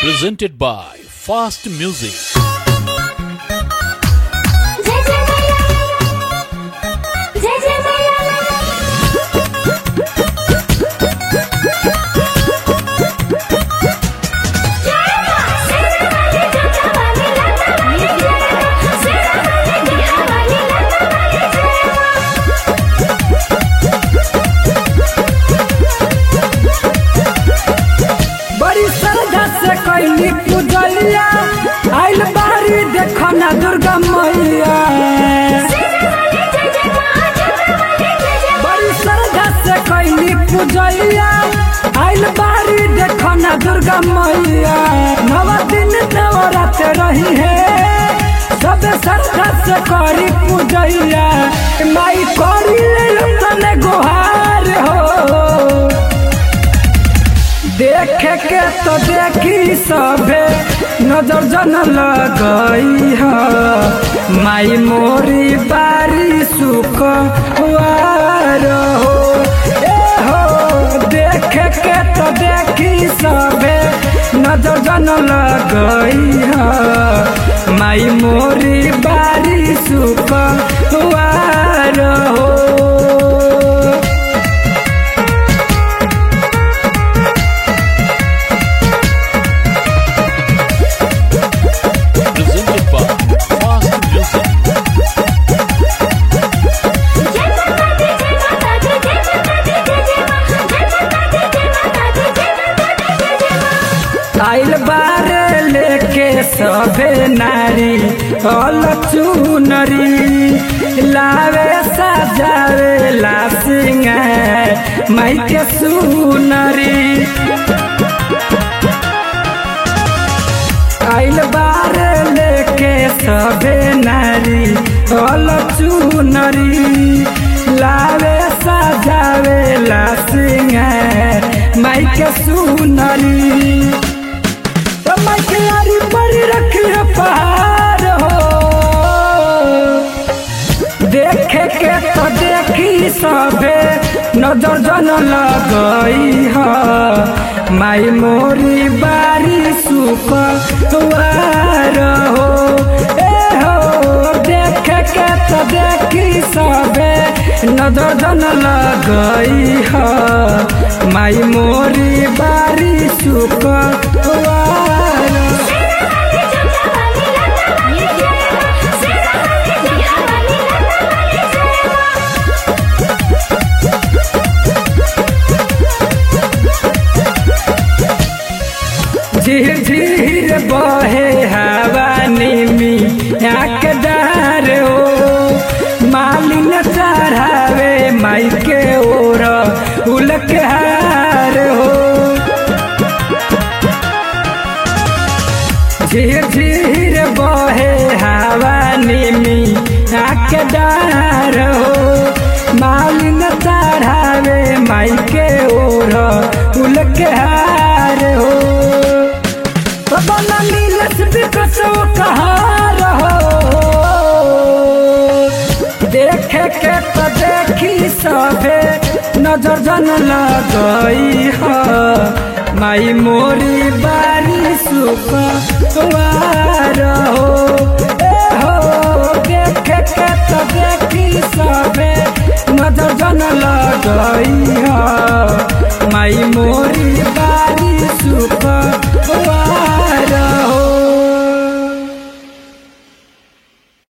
presented by Fast Music. जय जय मैया जय जय मैया बड़ी श्रद्धा से कैली पूजलिया आइल बारी देखो ना दुर्गा मैया बड़ी श्रद्धा से कैली पूजलिया आइल बारी देखो ना दुर्गा मैया नवा दिन नवरात रही है सब श्रद्धा से करी पूजलिया माई करी तने गुहार हो देखे के तो देखी सभे नजर जन लगई ह माई मोरी बारी सुख वार हो ए हो देखे के तो देखी सभे नजर जन लगई ह माई मोरी बारी सुख वार हो Presented by Fast Music. आइल बारे लेके सभे नारी अल चुनरी लावे सजावे ला सिंगार माई के सुनरी आइल बारे लेके सभे नारी अल चुनरी लावे सजावे ला सिंगार माई के सुनरी मखियारी पर रखिए पहाड़ हो देखे के तो देखी सभे नजर जन लगई ह माई मोरी बारी सुख वार हो ए हो देखे के तो देखी सभे नजर जन लगई ह माई मोरी बारी सुख वार झीर झीर बहे हवा निमी आँख डार हो मालिन चढ़ावे माई के ओर उलक हार हो झीर झीर बहे हवा निमी आँख डार हो मालिन चढ़ावे माई के ओर उलक हार हो बना नीलस बिकसो कहाँ रहो देखे के तो देखी सभे नजर जन लगई ह माई मोरी बारी सुख वार हो ए हो देखे के तो देखी सभे नजर जन लगई ह माई मोरी